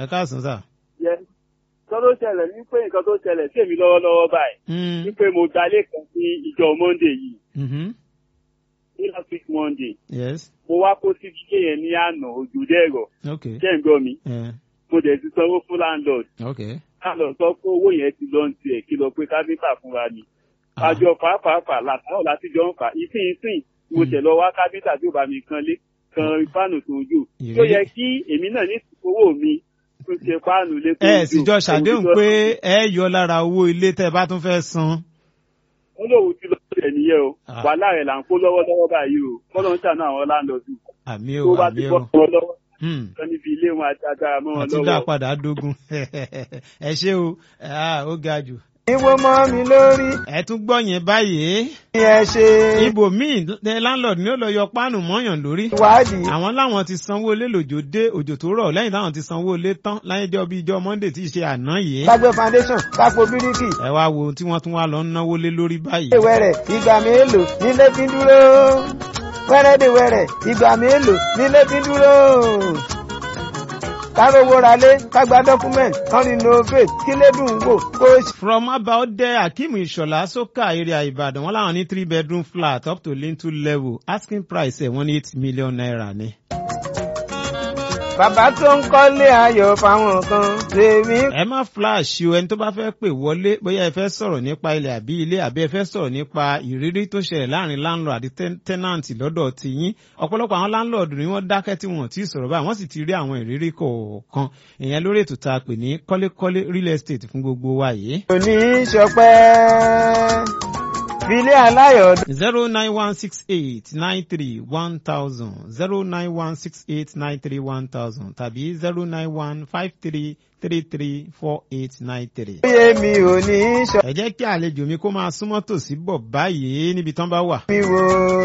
ẹ káàsán sà. yẹ nǹkan tó ṣẹlẹ̀ ní pé nǹkan tó ṣẹlẹ̀ sí èmi lọ́wọ́lọ́wọ́ báyìí Mm, ní pé mo gbalé kan sí ìjọ monday yìí mhm, ní last week monday yes mo wá kó sí ilé yẹn ní àná òjò dẹ́rọ̀ ok jẹ́ ń gbọ́ mi eh, mo dẹ̀ ti sanwó fún landlord ok. landlord sọ pé owó yẹn ti lọ ti ẹ̀ kí lọ pé káfíńtà fúnra mi Ah, àjọ pàápàá látàwọn láti jọ ń fà ìsìn ìsìn mo tẹ̀ lọ wá káfíńtà tí ó bá mi kan lé kan fáànù tó ń jò Ìrírí. tó yẹ kí èmi náà ní owó mi tún ṣe fáànù lé tó ń ẹ sì jọ ṣàdéhùn pé ẹ yọ lára owó ilé tẹ bá tún fẹ́ san. wọ́n lòun ti lọ sí ẹ̀ nìyẹn o Ah. wàhálà rẹ̀ là ń kó lọ́wọ́lọ́wọ́ báyìí o kọ́lọ́ ń ṣàánú àwọn láńlọ́ọ̀dù àmì tó o bá àmì ti o. bọ́ wọn lọ́wọ́ Hmm. kan níbi ilé wọn àti agbára mọ́ wọn àti dá lọ́wọ́. padà dógún ẹ ṣé o Ah, ó ga jù. ìwọ mọ́ mi lórí ẹ tún gbọ́ yẹn báyìí bí ẹ ṣe ibòmíì ẹ landlord ni ó lọ yọ páànù mọ́yàn lórí. ìwádìí àwọn láwọn ti sanwó ilé lòjò dé òjò tó rọ̀ lẹ́yìn táwọn ti sanwó ilé tán láyé jọ bí ijọ́ monday tí í ṣe àná yìí. kágbé foundation kápò bíríkì ẹ wá wo ohun tí wọ́n tún wá lọ ń náwó lé lórí báyìí. wẹ́rẹ̀ ìgbà mélòó nílé fi ń dúró wẹ́rẹ́dẹ̀wẹ́rẹ́ ìgbà mélòó nílé fi ń dúró kárówó ralé kágbá document kan renovate kílé dùn wò kó ṣe. from abaode akeem ìṣọ̀lá sókà area ìbàdàn wọn làwọn ní three bedroom flat up to lintel level asking price ẹ̀ wọ́n ní eight million naira ni. bàbá tó ń kọ́lé ayọ̀ fáwọn kan tèmi ẹ má flash o ẹni tó bá fẹ́ pè wọlé bóyá ẹ fẹ́ sọ̀rọ̀ nípa ilẹ̀ àbí ilé àbí ẹ fẹ́ sọ̀rọ̀ nípa ìrírí tó ṣẹlẹ̀ láàrin landlord àti ten- tenant lọ́dọ̀ tiyín ọ̀pọ̀lọpọ̀ àwọn landlord ni wọ́n dákẹ́ tí wọ́n ti sọ̀rọ̀ báyìí wọ́n sì ti rí àwọn ìrírí kọ̀ọ̀kan ìyẹn lórí ètò tá a pè ní kọ́lékọ́lé real estate fún gbogbo wa yìí. kò ní í ṣọpẹ́ filé aláyọ̀ zero nine one six eight nine three one thousand zero nine one six eight nine three one thousand tàbí zero nine one five three three three four eight nine three. bóyá mi ò ní í ṣọ ẹ jẹ́ kí àlejò mi kó máa súnmọ́ tòsí bọ̀ báyìí níbi tán bá wà. mi wò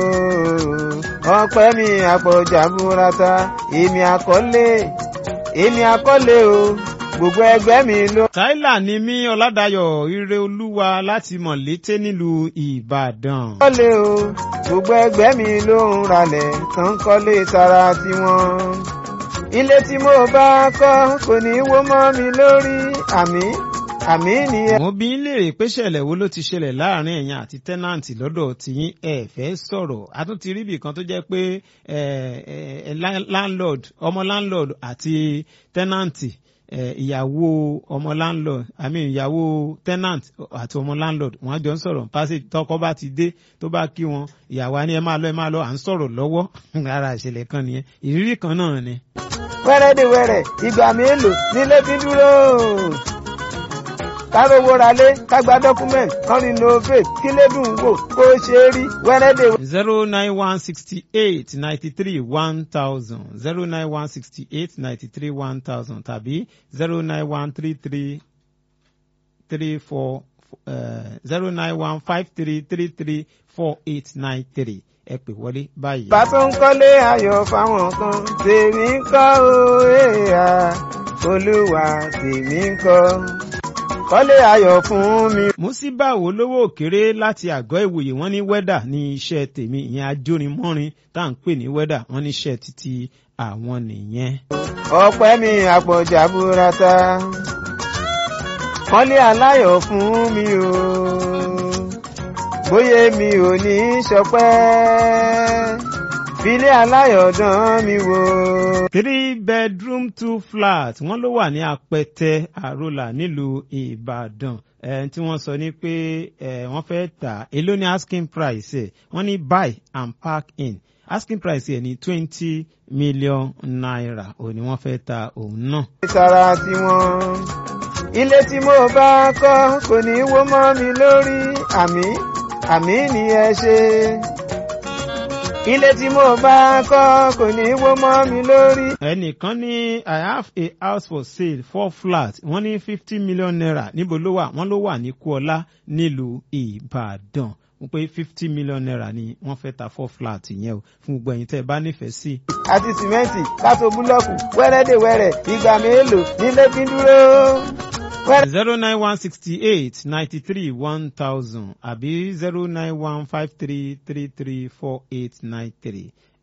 ọpẹ́ mi àpọ̀jà burata èmi àkọlé èmi àkọlé o gbogbo ẹgbẹ́ mi ló. táìlà ni mí ọ̀làdàyọ̀ ire olúwa láti mọ̀lété nílùú ìbàdàn. kọ́lé o gbogbo ẹgbẹ́ mi ló ń ralẹ̀ tán kọ́lé tara tiwọn. ilé tí mo bá kọ́ kò ní wó mọ́ mi lórí àmì àmì nìyẹn. mo bí ń léèrè pé ṣẹlẹ̀ wo ló ti ṣẹlẹ̀ láàrin ẹ̀yin àti tẹ́nàǹtì lọ́dọ̀ tiyín ẹ fẹ́ sọ̀rọ̀ a tún ti rí ibì kan tó jẹ́ pé ẹ, ẹ, lá- landlord ọmọ landlord àti tẹ́nàǹtì ẹ, ìyàwó ọmọ landlord i mean ìyàwó tenant àti ọmọ landlord wọ́n á jọ ń sọ̀rọ̀ passage tọkọ bá ti dé tó bá kí wọn ìyàwó á ní ẹ máa lọ ẹ máa lọ à ń sọ̀rọ̀ lọ́wọ́ ara ìṣẹ̀lẹ̀ kan nìyẹn ìrírí kan náà ni. wẹ́rẹ́dẹ̀wẹ́rẹ́ ìgbà mélòó nílé fi dúró. kárówó ralé kágbá document kan renovate kílé dùn wò kó ṣe é rí wẹ́rẹ́dẹ̀wẹ́rẹ́. zero nine one sixty eight ninety three one thousand zero nine one sixty eight ninety three one thousand tàbí zero nine one three three three four zero nine one five three three three four eight nine three ẹ pè wọlé báyìí. bá tó ń kọ́lé ayọ̀ fáwọn kan tèmi ń kọ́ o èèyà olúwa tèmi ń kọ́ kọ́lé ayọ̀ fún mi. músíbà wo lówó òkèrè láti àgọ́ ìwòye wọ́n ní wẹ́dà ní iṣẹ́ tèmi ìyẹn ajórimọ́rin tá à ń pè ní wẹ́dà wọ́n ní iṣẹ́ títí àwọn nìyẹn. ọpẹ́ mi àpọ̀jà burata kọ́lé aláyọ̀ fún mi o bóyá mi ò ní í ṣọpẹ́ filé aláyọ̀ dán mi wò. three bedroom two flat wọ́n ló wà ní apẹtẹ àrólà nílùú ìbàdàn ẹ tí wọ́n sọ ní pé ẹ wọ́n fẹ́ tà èló ní asking price ẹ̀ wọ́n ní buy and park in asking price ẹ̀ ní twenty million naira òun ni wọ́n fẹ́ ta òun náà. tara tiwọn ilé tí mo bá kọ́ kò ní wó mọ́ mi lórí àmì àmì ni ẹ ṣe ilé tí mo bá kọ́ kò ní wó mọ́ mi lórí. ẹnìkan ní i have a house for sale four flat wọ́n ní fifty million naira níbo ló wà wọ́n ló wà ní kuọlá nílùú ìbàdàn wọ́n pé fifty million naira ni wọ́n fẹ́ ta four flat yẹn o fún gbogbo ẹ̀yin tẹ́ ẹ bá nífẹ̀ẹ́ sí. àti sìmẹ́ǹtì kátó búlọ́ọ̀kù wẹ́rẹ́dẹ̀wẹ́rẹ́ ìgbà mélòó nílé fi ń dúró. wẹ́rẹ́ zero nine one sixty eight ninety three one thousand àbí zero nine one five three three three four eight nine three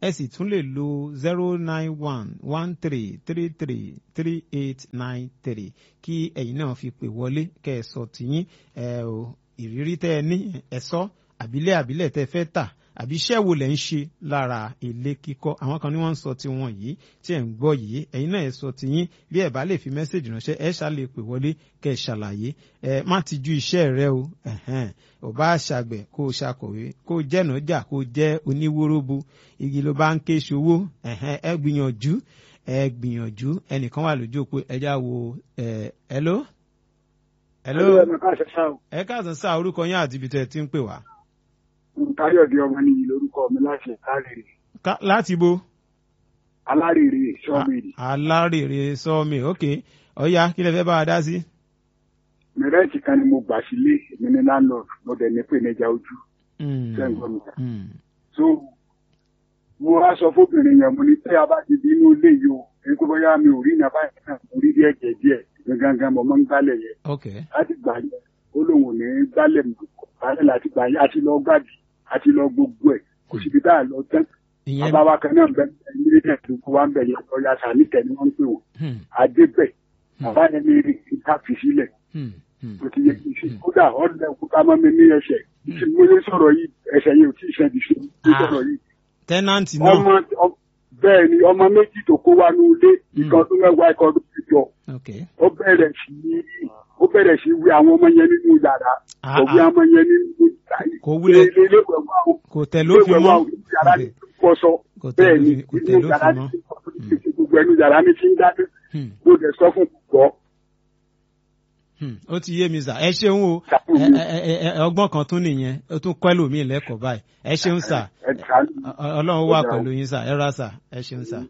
ẹ sì tún lè lo zero nine one one three three three three eight nine three kí ẹ̀yin náà fi pè wọlé kẹ́ ẹ sọ tìyín ẹ o ìrírí tẹ́ ẹ ní ẹ sọ àbílẹ̀ àbílẹ̀ tẹ́ ẹ fẹ́ tà àbí iṣẹ́ wo lẹ̀ ń ṣe lára ilé kíkọ́ àwọn kan ní wọ́n ń sọ ti wọn yìí tí ẹ̀ ń gbọ́ yìí ẹ̀yin náà ẹ sọ ti yín bí ẹ̀ bá lè fi mẹ́sẹ̀gì ránṣẹ́ ẹ ṣá lè pè wọlé kẹ́ ẹ ṣàlàyé ẹ má ti ju iṣẹ́ rẹ o ẹ̀hẹ́n ò bá ṣàgbẹ̀ kó o ṣàkọ̀wé kó o jẹ́nàjà kó o jẹ́ oníwóróbo igi ló bá ń ké ṣòwò ẹ̀hẹ́n ẹ gbìyànjú ẹ gbìyànjú ẹnìkan wà lójú òpó ẹjá wo ẹ hello. hello ẹ káàsán sáà orúkọ yín àti ibi tẹ́ ẹ ti ń pè wá káyọ̀dé ọmọ nìyí lórúkọ mi láti alárèrè. láti bo. alárèrè sọ́ọ̀mìlì. alárèrè sọ́ọ̀mì ok ọ̀ya kí lẹ fẹ́ bá wa dá sí. mẹrẹ́ǹtì kan ni mo gbà sílé èmi ní landlord mo dẹ̀ ní pé níjà ojú. sẹ́ńgọ́ mi. so mo wá sọ fóbìnrin yẹn mo ní pé a bá ti di inú ilé yìí o èyí kó bóyá mi ò rí ìyá báyìí náà mo rí díẹ̀ jẹ̀ díẹ̀ gangan mo máa ń gbálẹ̀ yẹn. ok láti gbà yẹn ó lóun ò ní gbálẹ̀ mọ́ gbálẹ̀ láti gbà yẹn àti lọ gbàdì àti lọ gbogbo ẹ kò síbi tá a lọ tán àbáwá kan náà bẹ ní ilé tó kó wa ń bẹ yẹn lọ́ọ́ yàtọ̀ àníkẹ́ ni wọ́n ń pè wọ́n adébẹ̀ bàbá yẹn ní ìta fi sílẹ̀ kò ti yẹ kí n ṣe kódà ọ̀dẹ òkúta mọ́ mi ní ẹsẹ̀ tí mo lè sọ̀rọ̀ yìí ẹsẹ̀ yẹn ò tí ì ṣe ìṣe ní sọ̀rọ̀ yìí. tẹ́nàntì náà ọmọ bẹ́ẹ̀ ni ọmọ méjì tó kó wa ní ilé ìkan tó mẹ́wàá ìkan tó ti jọ ó bẹ̀rẹ̀ sí ó bẹ̀rẹ̀ sí wí àwọn ọmọ yẹn nínú yàrá kò wí àwọn ọmọ yẹn nínú kò wúlẹ̀ kò tẹ̀ ló fi mọ́ kò tẹ̀ ló fi mọ́ gbogbo ẹnu yàrá ní ti ń dájú mo dẹ̀ sọ fún gbọ́. ó ti yé mi sà ẹ ṣeun o ọgbọ́n kan tún nìyẹn ó tún kọ́ ẹlòmíì lẹ́kọ̀ọ́ báyìí ẹ ṣeun sà ọlọ́run wà pẹ̀lú yín sà ẹ ra sà ẹ ṣeun sà.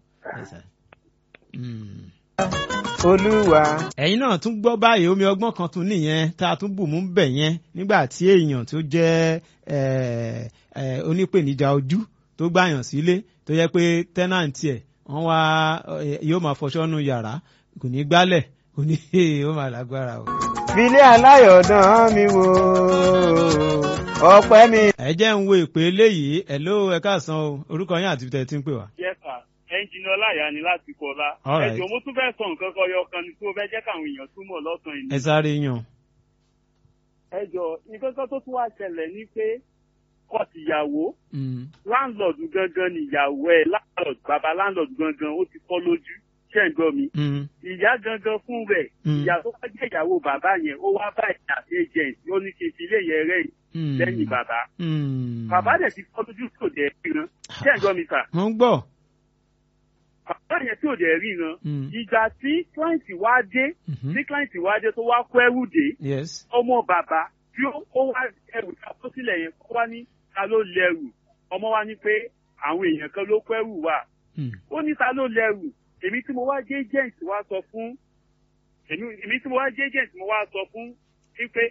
olúwa. ẹ̀yin náà tún gbọ́ báyìí omi ọgbọ́n kan tún nìyẹn tá a tún bù mú bẹ̀ yẹn nígbà tí èèyàn tó jẹ́ onípèníjà ojú tó gbàyàn sílé tó yẹ pé tẹ́nàntì ẹ̀ wọ́n wá yóò máa fọṣọ́ nu yàrá kò ní gbálẹ̀ kò ní ó máa lágbára o. filé aláyọ̀dán mi wò ọpẹ́ mi. ẹ jẹ́ ń wo ìpè eléyìí ẹ̀ ló ẹ káàsán o orúkọ yín àti tẹ̀ tí ń pè wá. yes sir ẹnjìnì ọláyà ni láti kọlá ẹjọ mo tún fẹ́ sọ nǹkan kan yọ kan ni tó fẹ́ jẹ́ káwọn èèyàn túmọ̀ lọ́sàn yìí. ẹ sáré yàn. ẹjọ nǹkan kan tó tún wá ṣẹlẹ̀ ni pé kọtìyàwó landlord gangan ni ìyàwó ẹ landlord bàbá landlord gangan ó ti fọ́ lójú ṣe ń gbọ́ mi. ìyá gangan fún rẹ̀ ìyá tó wá jẹ́ ìyàwó bàbá yẹn ó wá bá ìyá agent ó ní kí n fi ilé yẹn rẹ̀ lẹ́yìn bàbá. bàbá dẹ̀ ti fọ́ lójú tó dẹ̀ ríran ṣe ń gbọ́ mi sà. mo ń gbọ́ bàbá yẹn tí ò dẹ̀ ríran ìgbà tí client wá dé tí client wá dé tó wá kó ẹrù dé ọmọ bàbá tí ó wá ẹrù ká tó sílẹ̀ yẹn kó wá ní ta ló lẹ́rù ọmọ wa ní pé àwọn èèyàn kan ló kó ẹrù wá ó ní ta ló lẹ́rù èmi tí mo wá jẹ́ agent wá sọ fún èmi tí mo wá jẹ́ agent mo wá sọ fún pípé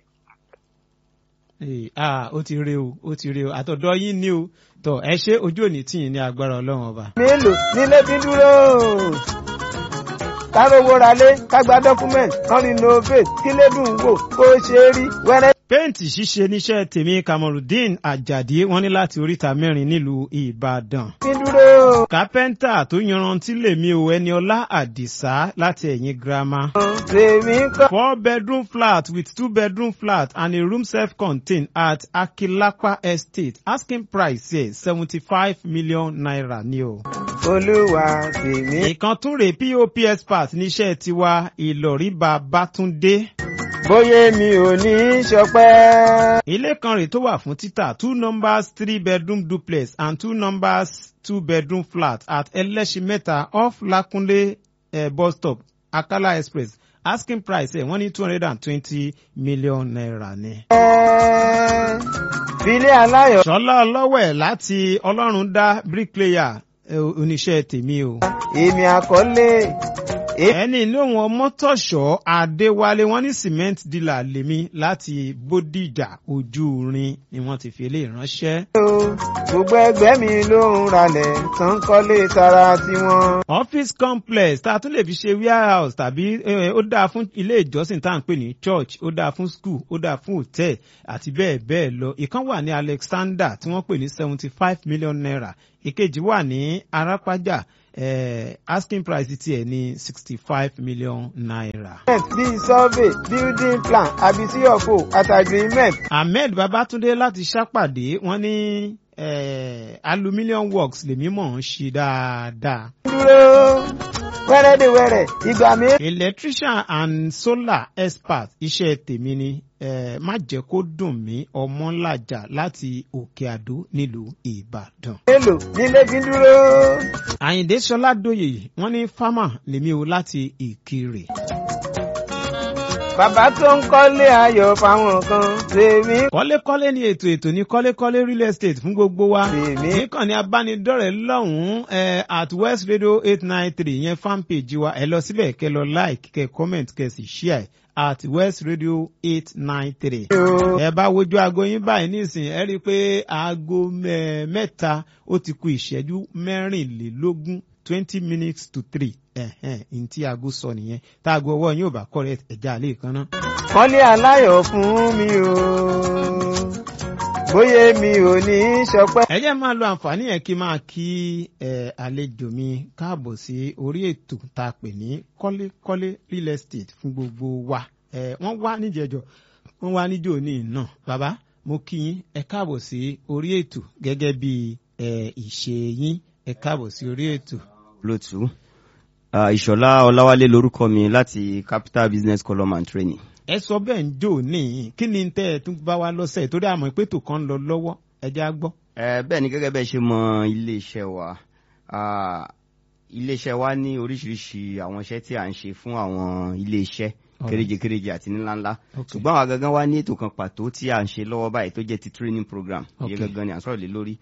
ah ó ti rí o ó ti rí o àtọ̀dọ̀ yín ni o tọ̀ ẹ ṣe ojú òní tì yín ní agbára ọlọ́run ọba. mélòó nílé bí dúró kárówó ralé kágbá dọ́kúmẹ̀ntì kan renovate kílé dùn wò kó ṣe é rí wẹ́rẹ́. péǹtì ṣíṣe níṣẹ́ tèmi kamorudeen ajadi wọ́n ní láti oríta mẹ́rin nílùú ìbàdàn. bí dúró. kápẹ́ńtà tó yanrantí lèmi o ẹni ọlá àdìsá láti ẹ̀yìn girama. tèmi kọ́. four bedroom flat with two bedroom flat and a room self-contained at akilapa estate asking price here seventy five million naira ni o. olúwa tèmi. ìkan tún rè pop expert níṣẹ́ tiwa ìlọrí babátúndé. bóyá mi ò ní í ṣọpẹ́. ilé kan rè tó wà fún títà two numbers three bedroom duplex and two numbers two bedroom flat at ẹlẹ́ṣinmẹ́ta off lakunle uh, bus stop akala express asking price ẹ̀ wọ́n ní two hundred and twenty million naira ni. filé aláyọ̀. sọlá ọlọ́wẹ̀ láti ọlọ́run dá bricklayer oníṣẹ́ tèmi o. èmi àkọlé ẹni inú wọn mọ́tòṣọ́ adéwálé wọn ní cement dealer lèmi láti bódìjà ojú rin ni wọ́n ti fi eléyìí ránṣẹ́. gbogbo ẹgbẹ́ mi ló ń ralẹ̀ tán kọ́lé tara tiwọn. office complex tá a tún lè fi ṣe warehouse tàbí ó dáa fún ilé ìjọsìn tá à ń pè ní church ó dáa fún school ó dáa fún hotel àti bẹ́ẹ̀ bẹ́ẹ̀ lọ ìkan wà ní alexander tí wọ́n pè ní seventy five million naira ìkejì wà ní arápájà eh, asking price tiẹ̀ ní sixty five million naira. bíi survey building plan àbí cfo àti agreement. ahmed babatunde láti ṣàpàdé wọn ní eh, aluminium works lèmi mọ̀ ń ṣe dáadáa. dúró wẹ́rẹ́dẹ̀wẹ́rẹ́ ìgbà mi. electrician and solar expert iṣẹ́ tèmi ni eh, má jẹ́ kó dùn mí ọmọlájà láti òkè àdó nílùú ìbàdàn. èlò nílé fi dúró. àyìndé sọlá dòye wọn ní fámà lèmi o láti ìkirè. bàbá tó ń kọ́lé ayọ̀ fáwọn kan tèmi. kọ́lékọ́lé ni ètò ètò ní kọ́lékọ́lé real estate fún gbogbo wa. tèmi. níkànnì abánidọ́rẹ̀ẹ́ lọ́hùn-ún eh, at west radio eight nine three yẹn fanpage wa ẹ lọ síbẹ̀ kẹ lọ like kẹ comment kẹ sì share at west radio eight nine three. ẹ bá wojú aago yín báyìí nísìnyí ẹ rí i pé aago mẹ́ta ó ti ku ìṣẹ́jú mẹ́rìnlélógún twenty minutes to three ẹ̀hẹ́n ní tí aago sọ nìyẹn táago ọwọ́ yín ò bá correct ẹ̀já àlè kan náà. kọ́lé aláyọ̀ fún mi o bóyá mi ò ní í ṣọpẹ́. ẹ jẹ́ máa lo àǹfààní yẹn kí n máa kí àlejò mi káàbọ̀ sí orí ètò tá a pè ní kọ́lékọ́lé real estate fún gbogbo wa wọ́n wá níjẹ̀jọ́ wọ́n wá níjọ́ ní náà bàbá mo kí yín ẹ káàbọ̀ sí orí ètò gẹ́gẹ́ bí ìṣe yín ẹ káàbọ̀ sí orí ètò. lótú ìṣọ̀lá ọláwálé lorúkọ mi láti capital business column and training ẹ sọ bẹ́ẹ̀ ń jò níyìn kí ni tẹ́ ẹ tún bá wa lọ́sẹ̀ torí àmọ́ ìpètò kan ń lọ lọ́wọ́ ẹ já gbọ́. ẹ bẹ́ẹ̀ ni gẹ́gẹ́ bẹ́ẹ̀ ṣe mọ iléeṣẹ́ wa iléeṣẹ́ wa ní oríṣiríṣi àwọn iṣẹ́ tí à ń ṣe fún àwọn iléeṣẹ́ kéréje kéréje àti ńláńlá ṣùgbọ́n àwa gangan wá ní ètò kan pàtó tí à ń ṣe lọ́wọ́ báyìí tó jẹ́ ti training program ìyẹn gangan ni à ń sọ̀rọ̀ lé lórí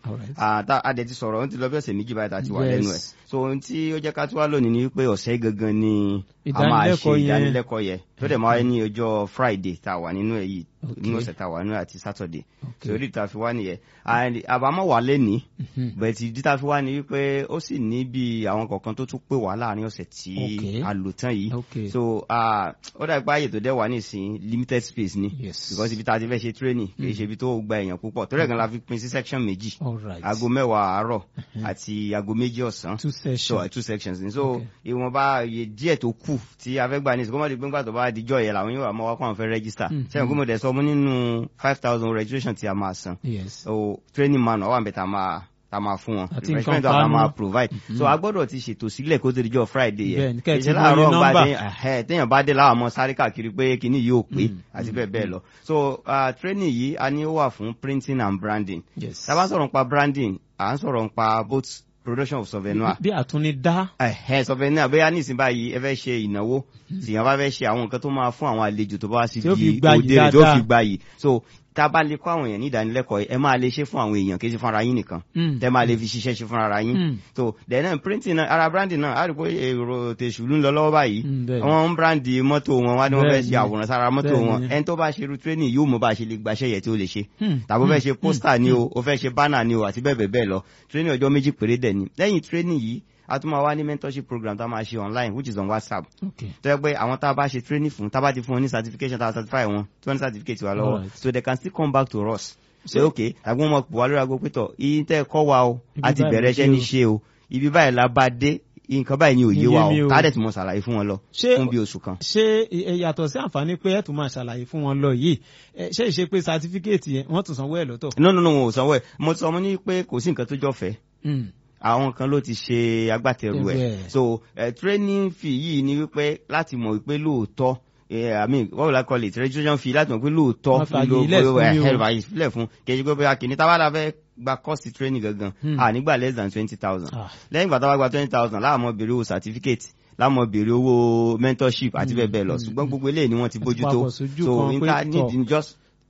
adẹ ti sọ̀rọ̀ ó ti lọ bí ọ̀sẹ̀ méjì báyìí tá a ti wà lẹ́nu ẹ̀ so ohun tí ó jẹ́ ká tó wá lónìí ni wípé ọ̀sẹ̀ gangan ni a máa ṣe ìdánilẹ́kọ̀ọ́ yẹn tó dẹ̀ máa ní ọjọ́ friday tá a wà nínú ẹ̀ yìí nínú ọ̀sẹ̀ tá a wà nínú ẹ̀ àti saturday so orí ìta fi wá nìyẹn àbámọ̀ wà lẹ́ni bẹ̀tì ìdí tá a fi wá ni wípé ó sì ní bí àwọn kọ̀ọ̀kan tó tún pè wá láàrin ọ̀sẹ̀ tí a lò tán yìí so ó dà pé àyè tó dẹ̀ wà nísìnyí limited space ni because ibi tá a ti fẹ́ ṣe training kì í ṣe ibi tó gba èèyàn púpọ̀ tó rẹ̀ gan la fi pín sí section méjì aago mẹ́wàá àárọ̀ àti aago méjì ọ̀sán so two sections ni so ìwọ̀nba iye díẹ̀ tó kù tí a fẹ́ gbà ní ìsìnkú mọ́tò gbẹ́ngbà tó bá dijọ́ yẹn làwọn yóò wà mọ́ wá kó àwọn fẹ́ register sẹ́yìn kó mo dẹ̀ sọ mo nínú five thousand registration tí a máa san so training man ọwọ́ àbẹ̀tà máa ta máa fún wọn refreshment wa máa provide so a gbọ́dọ̀ ti ṣètò sílẹ̀ kó tó dijọ́ friday yẹn ìṣe láàárọ̀ gba téèyàn bá dé láwọn ọmọ sáré káàkiri pé kíní yìí ò pé àti bẹ́ẹ̀ bẹ́ẹ̀ lọ so training yìí a ní ó wà fún printing and branding tá a bá sọ̀rọ̀ nípa branding à ń sọ̀rọ̀ nípa both production of souvenir. bí àtúni dá. ẹhẹ souvenir bóyá nísìnyí báyìí ẹ fẹ́ ṣe ìnáwó tìyàn bá fẹ́ ṣe àwọn nǹkan tó máa fún àwọn àlejò tó bá sì di òde rẹ̀ tó fi gbayì so tá a bá lè kọ́ àwọn èèyàn ní ìdánilẹ́kọ̀ọ́ ẹ máa lè ṣe fún àwọn èèyàn kì í ṣe fúnra yín nìkan tẹ máa lè fi ṣiṣẹ́ ṣe fúnra yín so then náà printing náà ara branding náà a rí pé èrò tèṣù ń lọ lọ́wọ́ báyìí wọ́n ń brandi mọ́tò wọn wá ní wọ́n fẹ́ ṣe àwòrán sára mọ́tò wọn ẹni tó bá ṣe irú training yóò mọ bá a ṣe lè gbaṣẹ́ yẹ tí ó lè ṣe tàbí ó fẹ́ ṣe poster ni o ó fẹ́ ṣe banner ni o àti bẹ́ẹ̀ bẹ́ẹ̀ lọ training ọjọ́ méjì péré dẹ̀ ni lẹ́yìn training yìí a tún máa wá ní mentorship program tá a máa ṣe online which is on whatsapp tó yẹ pé àwọn tá a bá ṣe training fún tá a bá ti fún wọn ní certification tá a certify wọn tí wọ́n ní certificate wa lọ́wọ́ so they can still come back to us say okay àgbọn ọmọ pọ̀ wá lórí aago pétọ̀ iye tẹ́ ẹ kọ́ wa o a ti bẹ̀rẹ̀ iṣẹ́ ní ṣe o ibi báyìí la bá dé nǹkan báyìí ni òye wa o tá a dẹ̀ tún mọ̀ ṣàlàyé fún wọn lọ fún bí oṣù kan. ṣé yàtọ̀ sí àǹfààní pé ẹ̀ tún máa ṣàlàyé fún wọn lọ yìí ṣé ìṣe pé certificate yẹn wọ́n tún sanwó ẹ̀ lọ́tọ̀. no no no wọn ò sanwó ẹ̀ mo sọ ọmọ ní pé kò sí nǹkan tó jọ fẹ́ àwọn kan ló ti ṣe agbátẹrù ẹ so uh, training fee yìí ni wípé láti mọ̀ wípé lóòótọ́ i mean what will I call it registration fee láti mọ̀ pé lóòótọ́ ló ẹ̀rọ ìfilẹ̀ fún kejì pé bóyá kìíní táwa la fẹ́ gba cost training gangan à nígbà less than twenty thousand lẹ́yìn ìgbà táwa gba twenty thousand láàmú béèrè owó certificate láàmú béèrè owó mentorship àti bẹ́ẹ̀ bẹ́ẹ̀ lọ ṣùgbọ́n gbogbo eléyìí ni wọ́n ti bójú tó so níta need just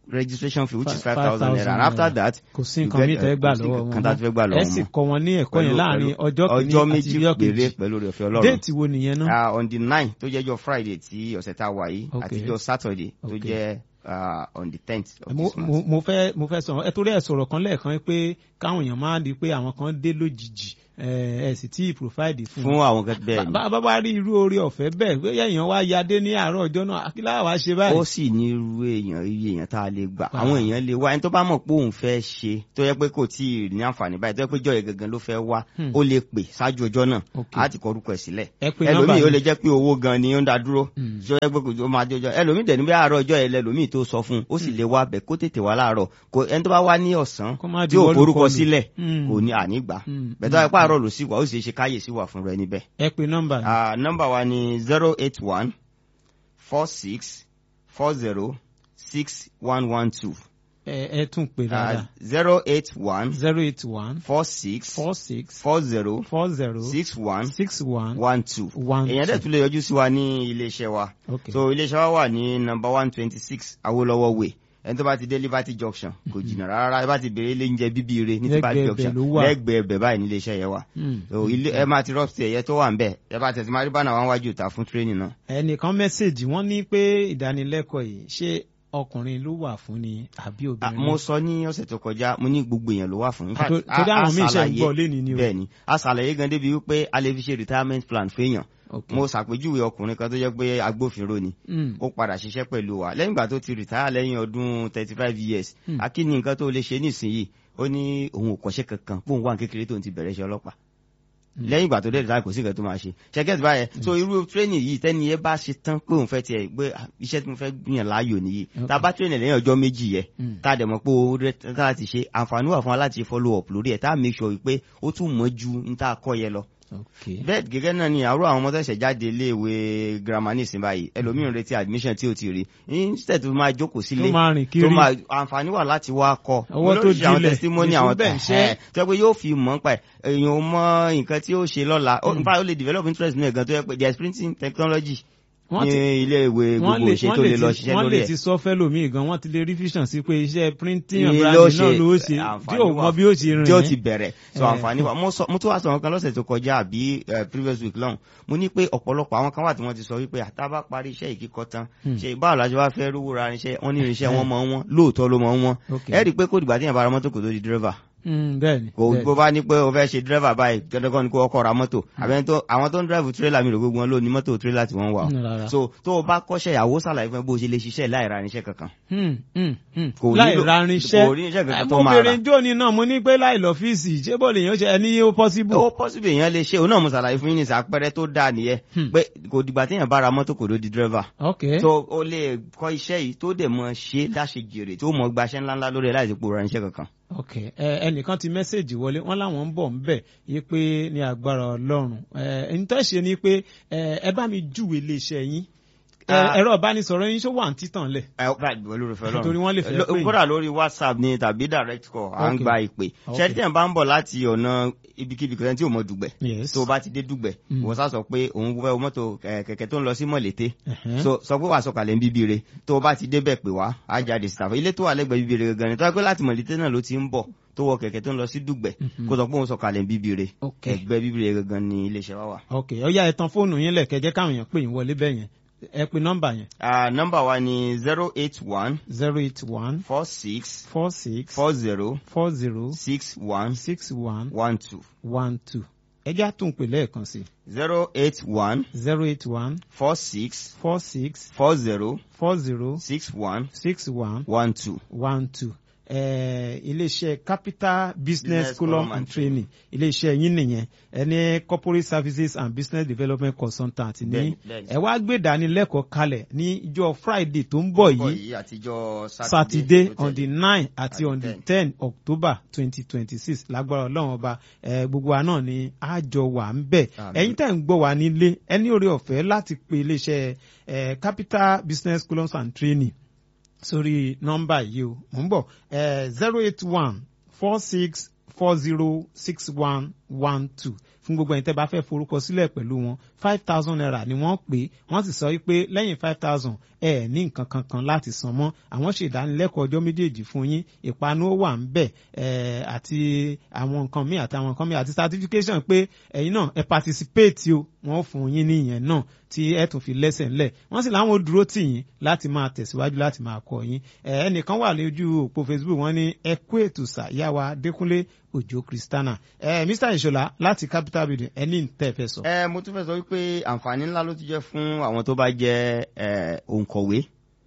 registration fee which is five thousand naira and after that. kò sí nǹkan mi tẹ́ gbà lọ́wọ́ wọn mọ́ ẹ sì kọ́ wọn ní ẹ̀kọ́ yẹn láàrin ọjọ́ kìíní àti ọjọ́ kejì pẹ̀lú rẹ̀ ọ̀fẹ́ ọlọ́run déètì wo nìyẹn náà. on the nine tó jẹ́jọ́ friday tí ọ̀sẹ̀ tá a wà yìí àtijọ́ saturday tó jẹ́ uh, on the tenth of mo, this month. mo fẹ́ mo fẹ́ sọ̀rọ̀ ẹ torí ẹ̀ sọ̀rọ̀ kan lẹ́ẹ̀kan pé káwọn èèyàn máa di pé àwọn kan dé lójijì ẹ sì tí provide fún fún àwọn kan bẹ́ẹ̀ ni. bá bá rí irú oore ọ̀fẹ́ bẹ́ẹ̀ bóyá èèyàn wá ya dé ní àárọ̀ ọjọ́ náà akílá wa ṣe báyìí. ó sì ní irú èèyàn iye èèyàn tá a lè gbà àwọn èèyàn lè wá ẹni tó bá mọ̀ pé òun fẹ́ ṣe tó yẹ pé kò tí ì ní àǹfààní báyìí tó yẹ pé jọ̀yẹ̀ gangan ló fẹ́ wá ó lè pè ṣáájú ọjọ́ náà á ti kọ orúkọ ẹ̀ sílẹ̀ ẹlòmíì ó lè jẹ́ pé owó gan ni ó ń da dúró tó yẹ pé kò máa jọjọ ẹlòmíì dẹ̀ ní bí àárọ̀ ọjọ́ ẹ̀ lẹ́lòmíì tó sọ fún un ó sì lè wá bẹ̀ kó tètè wá láàárọ̀ kò ẹni tó bá wá ní ọ̀sán tí ò forúkọ sílẹ̀ kò ní ànígbà bẹ̀tọ́ ẹ̀ pààrọ̀ lò sí wa ó sì ṣe káyèsí wà fún rẹ níbẹ̀. ẹ pe nọ́mbà yìí. nọ́mbà wa ni zero eight one four six four zero six one one two. ẹ ẹ tún pè dáadáa. zero eight one. zero eight one. four six. four six. four zero. four zero. six one. six one. one two. one two. èèyàn dẹ̀ tún lè yọjú sí wa ní iléeṣẹ́ wa. okay. so iléeṣẹ́ wa wà ní number one twenty six Awolowo way ẹni tó bá ti dé liberty junction kò jìnnà rárá ẹ bá ti bèrè ilé oúnjẹ bíbí ire ní liberty junction lẹ́gbẹ̀ẹ́ ẹbẹ báyìí nílé iṣẹ́ yẹn wà ilé ẹ máa ti rọpsi ẹyẹ tó wà ń bẹ ẹ bá tẹsí máa rí bánà wọn wájú ìta fún tírénì náà. ẹnìkan mẹ́sẹ̀gì wọ́n ní pé ìdánilẹ́kọ̀ọ́ yìí ṣé ọkùnrin ló wà fún ni àbí obìnrin. mo sọ ní ọ̀sẹ̀ tó kọjá mo ní gbogbo èèyàn ló wà fún. torí àwọn míì ṣe ń gbọ́ lẹ́ni ni o. bẹ́ẹ̀ni a ṣàlàyé gan débi wípé a lè fi ṣe retirement plan fẹ́yàn mo ṣàpèjúwe ọkùnrin kan tó jẹ́ pé agbófinró ni ó padà ṣiṣẹ́ pẹ̀lú wa lẹ́yìn ìgbà tó ti rìtáyà lẹ́yìn ọdún thirty five years akíní nǹkan tó lè ṣe nísìnyí ó ní òun ò kọ́ṣẹ́ kankan bóun wà kékeré tóun ti bẹ̀rẹ̀ iṣẹ́ ọlọ́pàá lẹ́yìn ìgbà tó dé rìtáyà kò sí nǹkan tó máa ṣe ṣẹ́gẹ́tì báyẹn so irú tírénì yìí tẹ́ni yẹn bá ṣe tán pé òun fẹ́ tiẹ̀ gbé iṣẹ́ tí mo fẹ́ gbìyàn láàyò nìyí tá a bá tírénì lẹ́yìn ọjọ́ méjì yẹ tá a dẹ̀ mọ̀ pé owó rẹ̀ tá a ti ṣe àǹfààní wà fún wa láti follow up lórí ẹ̀ tá a make sure pé ó tún mọ́ ju ní tá a kọ́ yẹ lọ bẹ́ẹ̀ gẹ́gẹ́ náà ni àárọ̀ àwọn ọmọ tẹ̀sẹ̀ jáde iléèwé girama ní ìsìn báyìí ẹlòmíràn retí admission tí o ti rí instead tó máa jókòó sílé tó máa rìn kiri tó máa àǹfààní wà láti wá kọ owó tó dilẹ̀ àwọn testimony àwọn tẹ̀ ẹ̀ tó yẹ pé yóò fi mọ̀ nípa ẹ̀ èèyàn mọ nǹkan tí ó ṣe lọ́la nípa ó lè develop interest nínú ẹ̀ gan tó yẹ pé there is printing technology ní ilé ìwé gbogbo ṣe tó lè lọ ṣiṣẹ́ lórí ẹ̀. wọ́n lè ti sọ fẹ́lòmíì gan wọ́n ti lè rí vision sí pé iṣẹ́ printing and branding náà ló ṣe tí ò mọ bí ó ṣe rìn. tí ó ti bẹ̀rẹ̀ so àǹfààní wa mo tún wá sọ wọn kan lọ́sẹ̀ tó kọjá àbí previous week lọ́hùn mo ní pé ọ̀pọ̀lọpọ̀ àwọn kan wà tí wọ́n ti sọ wípé àtàbá parí iṣẹ́ ìkíkọ́ tán ṣe báwo la ṣe wá fẹ́ rówó ra irinṣẹ́ wọn ní irinṣẹ́ wọn mọ̀ wọn lóòótọ́ ló mọ̀ wọn ẹ rí i pé kó dìgbà tí yẹn bá ra mọ́tò kò tó di dírẹ́fà bẹ́ẹ̀ni. kò bó bá ní pé o fẹ́ ṣe dírẹ́fà báyìí dandan ni kó ọkọ̀ ra mọ́tò àbẹ́ni tó àwọn tó ń dírẹ́fù tírélà mi rò gbogbo wọn ló ní mọ́tò tírélà tí wọ́n wà o so tó o bá kọ́ṣẹ́ ìyàwó sàlàyé fún ẹ bó o ṣe lè ṣiṣẹ́ láì ra irinṣẹ́ kankan. láì ra irinṣẹ́ kò rí irinṣẹ́ kankan tó máa ra. mo bèrè jóni náà mo ní pé láì lọ́fíìsì ṣé bó lè yàn ṣe ẹni ó pọ́síbù. ó pọ́síbù èèyàn lè ṣe òun náà mo ṣàlàyé fún yín ní ìsàpẹ́rẹ́ tó dáa nìyẹn pé kò dìgbà téèyàn bá ra mọ́tò kò ló di dírẹ́fà. ok so o lè kọ́ iṣẹ́ yìí tó dẹ̀ mọ ṣe láṣẹ jèrè tó mọ gbaṣẹ́ ńláńlá lórí ẹ̀ láì sí pò ra irinṣẹ́ kankan ok ẹnìkan ti mẹ́sẹ̀gì wọlé wọ́n láwọn ń bọ̀ ń bẹ̀ yí pé ní agbára ọlọ́run ẹni tó ṣe ni pé ẹ bá mi júwe iléeṣẹ́ yín ẹ̀rọ ìbánisọ̀rọ̀ yín ṣó wà ní títàn lẹ̀. torí wọ́n lè fẹ́ pé yín. kódà lórí whatsapp ni tàbí direct call à ń gba ìpè ṣẹ́ni tí ẹ̀ bá ń bọ̀ láti ọ̀nà ibikíbi kan tí ò mọ dùgbẹ̀ tó o bá ti dé dùgbẹ̀ wọ́n sá sọ pé òun fẹ́ mọ́tò kẹ̀kẹ́ tó ń lọ sí mọ̀lété sọ pé wàá sọ̀kalẹ̀ ń bíbí re tó o bá ti débẹ̀ pè wá á jáde síta ilé tó wà lẹ́gbẹ̀ẹ́ bíbí re gangan ni tó wá pé láti mọ̀lété náà ló ti ń bọ̀ tó wọ kẹ̀kẹ́ tó ń lọ sí dùgbẹ̀ kó sọ pé òun sọ̀kalẹ̀ ń bíbí re ẹgbẹ́ bíbí re gangan ni iléeṣẹ́ wa wà. ok ọyá ẹ tan fóònù yín lẹ̀ kẹjẹ́ káwọn èèyàn pè yín wọlé bẹ́ẹ̀ yẹn ẹ pe nọ́mbà yẹn. nọ́mbà wa ni zero eight one. zero eight one. four six. four six. four zero. four zero. six one. six one. one two. one two. ẹ já tún pè lẹ́ẹ̀kan sí. zero eight one. zero eight one. four six. four six. four zero. four zero. six one. six one. one two. one two iléeṣẹ́ capital business column and training iléeṣẹ́ yín nìyẹn ẹni corporate services and business development consultant ní ẹ wá gbé ìdánilẹ́kọ̀ọ́ kalẹ̀ ní ìjọ friday tó ń bọ̀ yìí saturday on the nine àti on the ten october twenty twenty six lágbára ọlọ́run ọba gbogbo wa náà ni àjọ wà ń bẹ̀ ẹ̀yin tẹ̀ ń gbọ́ wá nílé ẹni oore ọ̀fẹ́ láti pe iléeṣẹ́ capital business column and training sórí nọ́mbà yìí o mò ń bọ̀ zero eight one four six four zero six one one two fún gbogbo ẹ̀yin tẹ́ bá fẹ́ forúkọ sílẹ̀ pẹ̀lú wọn five thousand naira ni wọ́n pè wọ́n sì sọ wípé lẹ́yìn five thousand ẹ ní nǹkan kankan láti san mọ́ àwọn ṣe ìdánilẹ́kọ̀ọ́ ọjọ́ méjèèjì fún yín ìpanu ó wà ń bẹ̀ àti àwọn nǹkan míì àti àwọn nǹkan míì àti certification pé ẹ̀yin náà ẹ participate o wọ́n fún yín ní ìyẹn náà tí ẹ tún fi lẹ́sẹ̀ ńlẹ̀ wọ́n sì láwọn dúró tì yín láti máa tẹ̀síwájú láti máa kọ́ yín ẹnìkan wà lójú òpó facebook wọ́n ní ẹ kú ètò sàyáwa dẹ́kunlé òjò kristana ẹ mr ìṣọlá láti capital building ẹni tẹ́ fẹ́ sọ. ẹ mo tún fẹ́ sọ wípé àǹfààní ńlá ló ti jẹ́ fún àwọn tó bá jẹ́ òǹkọ̀wé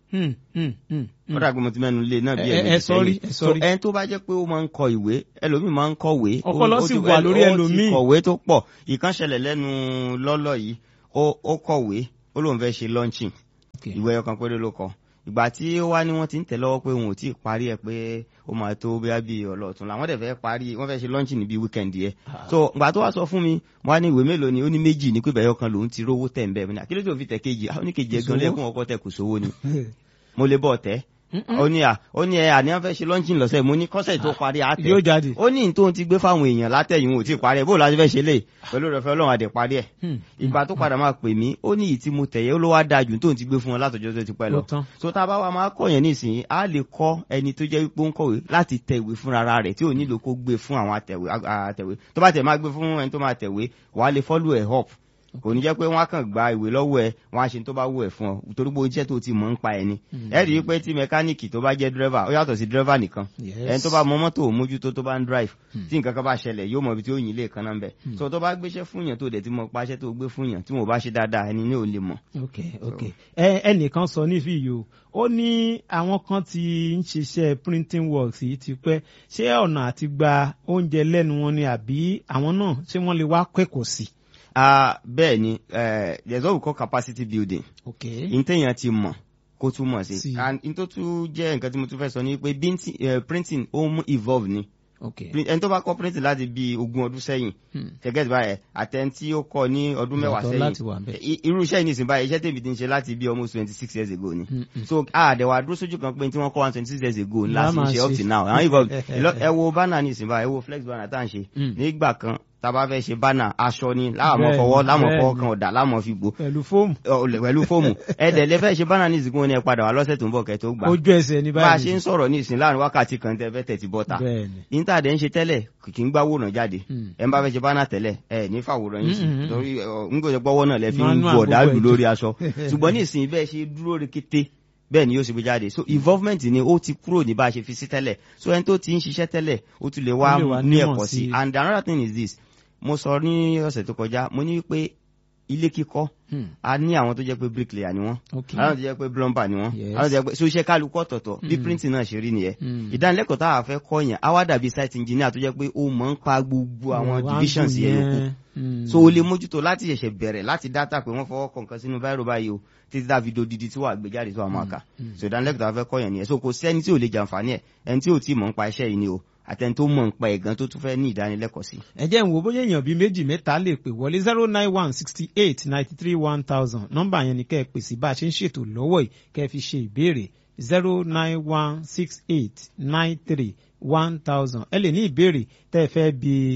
ó dàgbé mo ti mẹ́nu lé náà bí ẹ sọrí ẹ sọrí ẹni tó bá jẹ́ pé ó máa ń kọ ìwé ẹlòmíì máa ń kọ̀wé ọpọlọ sì wà lórí ẹlòmíì ó ti kọ̀wé tó pọ̀ ìkànṣẹlẹ̀ lẹ́nu lọ́lọ́ yìí ó kọ̀wé ó lóun fẹ́ ṣe launching ìwé ọkàn péré ló kọ ìgbà tí ó wá ní wọ́n ti ń tẹ̀ lọ́wọ́ pé òun ò tí ì parí ẹ̀ pé ó máa tó bí bí ọlọ́ọ̀tún làwọn dẹ̀ fẹ́ parí wọ́n fẹ́ ṣe launching níbi weekend yẹn so ìgbà tó wá sọ fún mi wọ́n á ní ìwé mélòó ni ó ní méjì ní pé bẹ̀yọ̀ kan lòun ti rówó tẹ̀ ń bẹ̀ mí ní àkílẹ̀ tó fi tẹ̀ kejì ó ní kejì ẹ̀ gan lẹ́kùn ọkọ̀ tẹ̀ kù sówó ni mo lè bọ̀ tẹ́ ó ní à ó ní ẹ àníyàn fẹ́ ṣe lọ́ńchìn lọ́sẹ̀ mo ní kọ́sẹ̀ tó parí àtẹ yóò jáde ó ní tó ti gbé fáwọn èèyàn látẹ̀yìn ò tí ì parí ẹ̀ bó láti fẹ́ ṣe lè pẹ̀lú rẹ̀ fẹ́ ọlọ́run àdè parí ẹ̀ ìgbà tó padà máa pè mí ó ní ìtí mo tẹ̀yẹ́ ó ló wá da jù tó ti gbé fún wọn látọjọ́ tó ti pẹ́ lọ so tá a bá wa máa kọ́ yẹn nísìnyí á lè kọ́ ẹni tó jẹ́ wípé ó ń kọ̀wé láti tẹ ìwé fúnra rẹ̀ tí ò nílò kó gbé fún àwọn àtẹ̀wé tó bá tẹ̀ máa gbé fún ẹni tó máa tẹ̀wé wàá lè follow ẹ̀ up kò ní jẹ́ pé wọ́n á kàn gba ìwé lọ́wọ́ ẹ wọ́n á ṣe tó bá wù ẹ̀ fún ọ torí pé iṣẹ́ tó ti mọ̀ ń pa ẹ̀ ni. ẹ rí i pé tí mẹkáníìkì tó bá jẹ́ dírẹ́fà ó yàtọ̀ sí dírẹ́fà nìkan ẹni tó bá mọ mọ́tò mójútó tó bá ń drive tí nǹkan kan bá ṣẹlẹ̀ yóò mọ ibi tí ó yìn lè kan náà ń bẹ̀. so tó bá gbéṣẹ́ fún yàn tó dẹ̀ ti mọ paṣẹ́ tó gbé fún yàn tí mo bá ṣe dáadáa ẹni ní ò lè mọ̀. ok ok ẹnìkan sọ ní fi yìí o ó ní àwọn kan ti ń ṣiṣẹ́ printing works yìí ti pẹ́ ṣé ọ̀nà àti gba oúnjẹ lẹ́nu wọn ni àbí àwọn náà ṣé wọ́n lè wá kẹ́kọ̀ọ́ sí i Uh, bẹ́ẹ̀ ni uh, there's what we call capacity building. okay. ntẹ̀yàn ti mọ̀ kó tún mọ̀ sí. Sí. and n tó tún jẹ́ nǹkan tí mo tún fẹ́ sọ ni pé binti- eh, printing ó mú evolve ni. okay. Print- ẹni tó bá kọ́ printing láti bí ogún ọdún sẹ́yìn gẹ́gẹ́ bí báyẹn àtẹni tí ó kọ́ ní ọdún mẹ́wàá Ìyàtọ̀ láti wà sẹ́yìn ńbẹ̀. I- irú iṣẹ́ yìí nìsín báyìí iṣẹ́ tèmi ti ń ṣe láti bí almost twenty six years ago ni. Mm, mm. so àdẹ̀wà dúró sójú kan pé tí wọ́n kọ́ one twenty six years ago ńlá Ńlá sí máa ṣe up ṣe. till now àwọn evolve Ẹ lọ- ẹ wo banner nìsín báyìí ẹ wo flex banner tá à ń ṣe Mm. nígbà kan tá a bá fẹ́ ṣe banner aṣọ ni láàmú Bẹ́ẹ̀ni, fọwọ́ láàmú fọwọ́ bẹ́ẹ̀ni. kan ọ̀dà láàmú fi gbó pẹ̀lú fóòmù ọ̀lẹ̀ pẹ̀lú fóòmù ẹ̀dẹ̀ lè fẹ́ ṣe bánà ní ìsìnkú wọn ni ẹ padà wá lọ́sẹ̀ tó ń bọ̀ kẹ́ tó gbà ojú ẹsẹ̀ ní bá a báyìí ṣe ń sọ̀rọ̀ ní ìsìn láàrin wákàtí kan tẹ́ fẹ́ tẹ̀tí bọ́ta bẹ́ẹ̀ni íńtàdẹ̀ ń ṣe tẹ́lẹ̀ kì í gbáwòrán jáde Mm. ẹ ń bá fẹ́ ṣe bánà tẹ́lẹ̀ ẹ ní fàwòrán yín sí Mm, mm, mm. torí ọ, ń gbọ́dọ̀ gbọ́wọ́ náà lẹ fi ń Manual bu ọ̀dà gbogbo lù ẹ̀ lórí jù. aṣọ ṣùgbọ́n ní ìsìn bẹ́ẹ̀ ṣe dúró rekete bẹ́ẹ̀ ni yóò ṣe gbé jáde so involvement ni ó ti kúrò ní bá a ṣe fi sí tẹ́lẹ̀ so ẹni tó ti ń ṣiṣẹ́ tẹ́lẹ̀ ó tún lè wá Ó lè wá ní nímọ̀ ẹ̀kọ́ sí sí i. and another thing is this mo sọ ní ọ̀sẹ̀ tó kọjá mo ní pé ilé kíkọ́ Hmm. a ní àwọn tó jẹ́ pé bricklayer ni wọ́n okay àwọn tó jẹ́ pé plumber ni wọ́n Yes. àwọn tó jẹ́ pé so iṣẹ́ kálukú ọ̀tọ̀ọ̀tọ̀ bí Mm. printing náà ṣe rí nìyẹn Hmm. ìdánilẹ́kọ̀ọ́ tá a fẹ́ kọ́ yẹn á wá dàbí site engineer tó jẹ́ pé ó mọ̀ ń pa gbogbo àwọn Wọ́n á divisions dùn yẹn yòókù Hmm. so o lè mójútó láti ṣẹ̀ṣẹ̀ bẹ̀rẹ̀ láti dátà pé wọ́n fọwọ́ kọ̀ọ̀kan sínú báírò báyìí o títí tá a fi do didi tí wàá gbé jáde tó wàá máa kà Mm. so ìdánilẹ́kọ̀ọ́ tá a fẹ́ kọ́ yẹn nìyẹn so kò sí ẹni tí ò lè jàǹfààní ẹ̀ ẹni tí ò tí mọ̀ ń pa iṣẹ́ yìí ni o àtẹni tó mọ̀ ń pa ẹ̀gán tó tún fẹ́ ní ìdánilẹ́kọ̀ọ́ sí. ẹ jẹ́ ń wo bóyá èèyàn bíi méjì mẹ́ta lè pè wọlé zero nine one sixty eight ninety three one thousand nọ́mbà yẹn ni kẹ́ ẹ pè sí bá a ṣe ń ṣètò lọ́wọ́ yìí kẹ́ ẹ fi ṣe ìbéèrè zero nine one six eight nine three one thousand ẹ lè ní ìbéèrè tẹ́ ẹ fẹ́ bi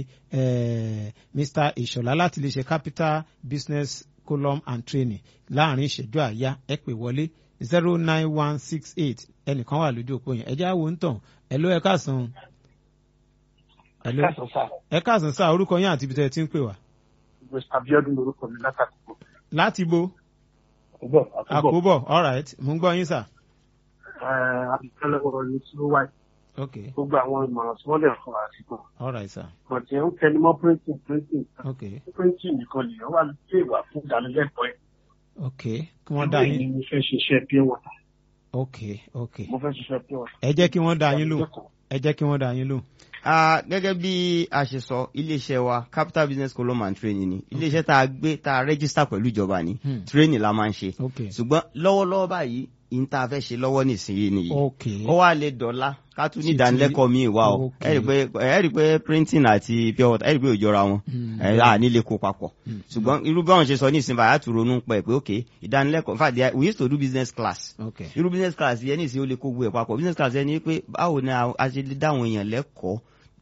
eh, Mr. Ìṣọ̀lá láti lè ṣe capital business column and training láàrin ìṣẹ́jú àyá ẹ pè wọlé zero nine one six eight ẹnìkan wà lójú òpó yẹn ẹ jẹ́ àwọn ń tàn ẹ ló ẹ káàsán. Hello ẹ káàsán sáà orúkọ yín àti ibi tẹ́ ẹ ti ń pè wá. Mr. Abiodun lorúkọ mi látàkùkọ. láti bo Àkóbọ̀ àkóbọ̀. àkóbọ̀ alright mo ń gbọ́ yín sà. Àbíkẹ́lẹ́wọ̀rọ̀ ni tí ó wáyé. ok Gbogbo àwọn ìmọ̀ràn tí wọ́n lè fún wa sí kan. alright sà Bọ̀dé ń tẹnumọ́ printing printing. ok Printing nìkan lèèyàn wà lè wà fún ìdánilẹ́kọ̀ọ́ ẹ̀. ok kí wọ́n dá Ìwé ni yín mo fẹ́ ṣiṣẹ́ pure water. ok ok Mo fẹ́ ṣiṣẹ́ pure water. ẹ jẹ́ kí wọ́n dá yín lò ẹ jẹ́ kí wọ́n dá yín lò. Ah, gẹ́gẹ́ bí a ṣe sọ iléeṣẹ́ wa capital business column and training ni iléeṣẹ́ tá a gbé tá a register pẹ̀lú ìjọba ni Hmm. training la máa ń ṣe ok ṣùgbọ́n lọ́wọ́lọ́wọ́ báyìí ìyín tá a fẹ́ ṣe lọ́wọ́ nísìnyí nìyí ok ó wá lè dọ̀la ká tún ní Títí- ìdánilẹ́kọ̀ọ́ míì wá o Ok. ẹ rí i pé ẹ rí i pé printing àti pure water ẹ rí i pé ò jọra wọn Hmm. ẹ à nílé kó papọ̀ Hmm. ṣùgbọ́n irú báwọn ṣe sọ ní ìsinmi àyà tó ronú pẹ̀ pé ok ìdánilẹ́kọ̀ọ́ in fact they are- we used to do business class ok irú business class yẹn ní ìsìn ó lè kó gbogbo ẹ̀ papọ̀ business class yẹn ni pé báwo ni a a ṣe lè dáwọn èèyàn lẹ́kọ̀ọ́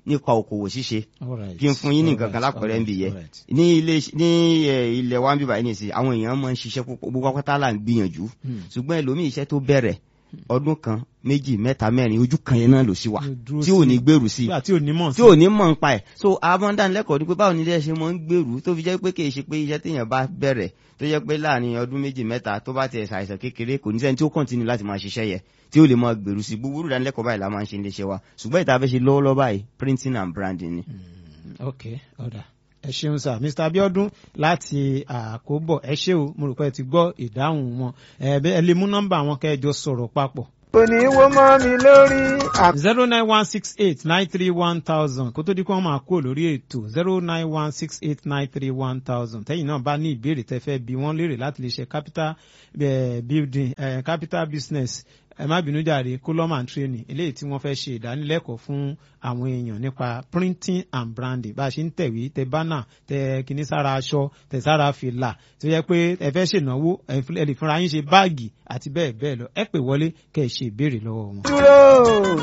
nípa òkòwò ṣíṣe Alright, kí n fún yín ní nǹkan kan alright, lápẹ̀rẹ̀ ń bì yẹ alright. ní ilé ní ẹ, ilẹ̀ wa ń bíbá yìí nìsín àwọn èèyàn máa ń ṣiṣẹ́ púpọ̀ gbogbo pátá là ń gbìyànjú Hmm. ṣùgbọ́n ẹlòmíì iṣẹ́ tó bẹ̀rẹ̀ ọdún kan méjì mẹ́ta mẹ́rin ojú kan yẹn náà ló sì wà Ló dúró tí ò sí. ní gbèrú sí nígbà tí ò ní mọ̀ tí ò ní mọ̀ ń pa ẹ̀ so abọ́ndánilẹ́kọ̀ọ́ ni pé báwo ni ilé ṣe mọ̀ ń gbèrú tó fi jẹ́ pé kì í ṣe pé iṣẹ́ téèyàn bá bẹ̀rẹ̀ tó jẹ́ pé láàrin ọdún méjì mẹ́ta tó bá tiẹ̀ ṣàìsàn kékeré kò ní sẹ́ni tí ó kọ́ntínú láti máa ṣiṣẹ́ yẹ tí ó lè máa gbèrú sí gbogbo ìdánilẹ́kọ̀ọ́ báyìí la máa ń ṣe iléeṣẹ́ wa ṣùgbọ́n ìta fẹ́ ṣe lọ́wọ́lọ́wọ́ báyìí printing and branding ni. ok ọ̀dà ẹ ṣeun sir mr abiodun láti àkóbọ̀ ẹ ṣé o mo rò pé ẹ ti gbọ́ ìdáhùn wọn ẹ bẹ- ẹ lè mú nọ́mbà wọn kẹjọ sọ̀rọ̀ papọ̀ kò ní í wó mọ́ mi lórí àmì zero nine one six eight nine three one thousand kó tó di kí wọ́n máa kó lórí ètò zero nine one six eight nine three one thousand tẹ́yìn náà bá ní ìbéèrè tẹ́ fẹ́ bí wọ́n léèrè láti lè ṣe capital eh, building eh, capital business ẹ má bínú jàre column and training eléyìí tí wọ́n fẹ́ ṣe ìdánilẹ́kọ̀ọ́ fún àwọn èèyàn nípa printing and branding bá a ṣe ń tẹ̀wé tẹ bánà tẹ kíní sára aṣọ tẹ sára fìlà tó yẹ pé ẹ fẹ́ ṣènáwó ẹ fi- ẹ lè fúnra yín ṣe báàgì àti bẹ́ẹ̀ bẹ́ẹ̀ lọ ẹ pè wọlé kẹ́ ẹ ṣe ìbéèrè lọ́wọ́ wọn. dúró